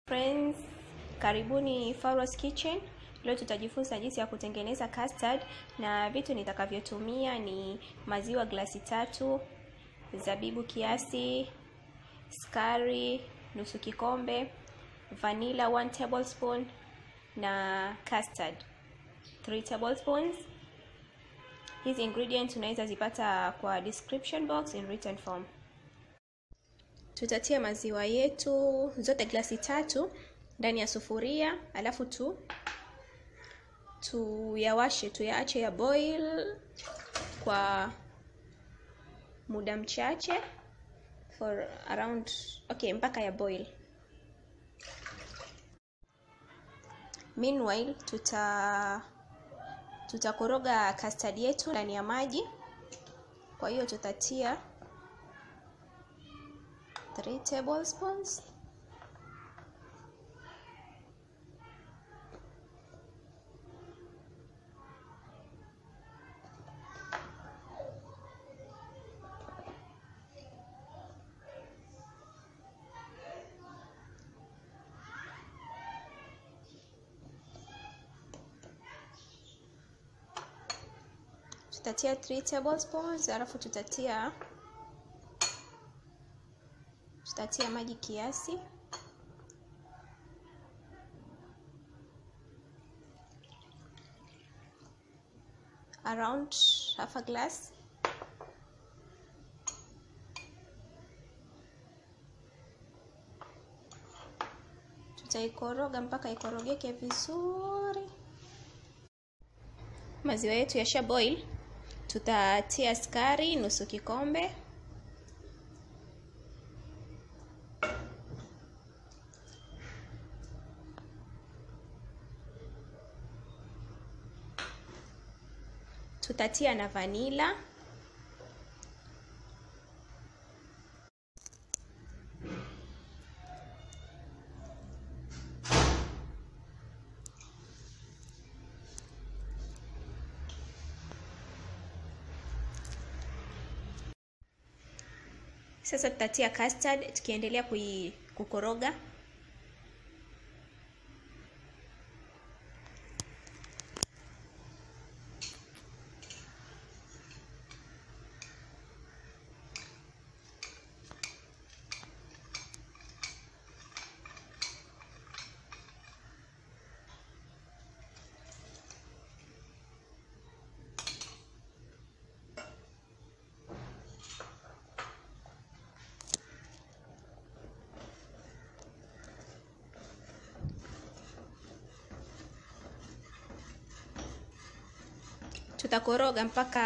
Friends, karibuni Farwas Kitchen. Leo tutajifunza jinsi ya kutengeneza custard na vitu nitakavyotumia ni maziwa glasi tatu, zabibu kiasi, sukari nusu kikombe, vanilla 1 tablespoon na custard 3 tablespoons. Hizi ingredients unaweza zipata kwa description box in written form. Tutatia maziwa yetu zote glasi tatu ndani ya sufuria, alafu tu tuyawashe, tuyaache ya boil kwa muda mchache for around okay, mpaka ya boil. Meanwhile tuta tutakoroga custard yetu ndani ya maji. Kwa hiyo tutatia 3 tablespoons tutatia 3 tablespoons, alafu tutatia tutatia maji kiasi around half a glass tutaikoroga mpaka ikorogeke vizuri maziwa yetu yasha boil tutatia sukari nusu kikombe tutatia na vanila Sasa tutatia custard tukiendelea kukoroga. Tutakoroga mpaka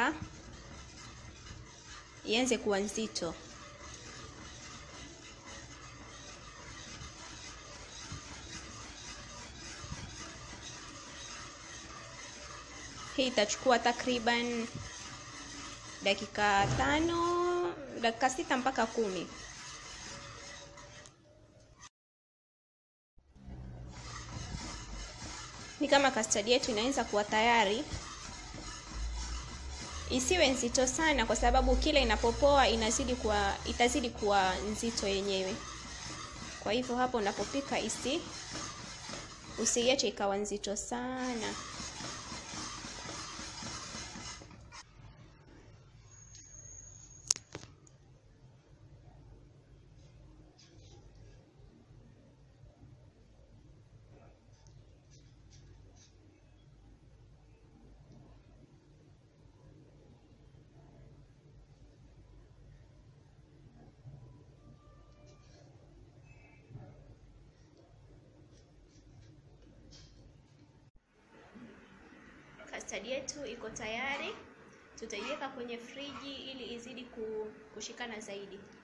ianze kuwa nzito. Hii itachukua takriban dakika tano, dakika sita mpaka kumi. Ni kama custard yetu inaanza kuwa tayari isiwe nzito sana, kwa sababu kila inapopoa inazidi kuwa itazidi kuwa nzito yenyewe. Kwa hivyo hapo unapopika isi usiiache ikawa nzito sana. Custard yetu iko tayari, tutaiweka kwenye friji ili izidi kushikana zaidi.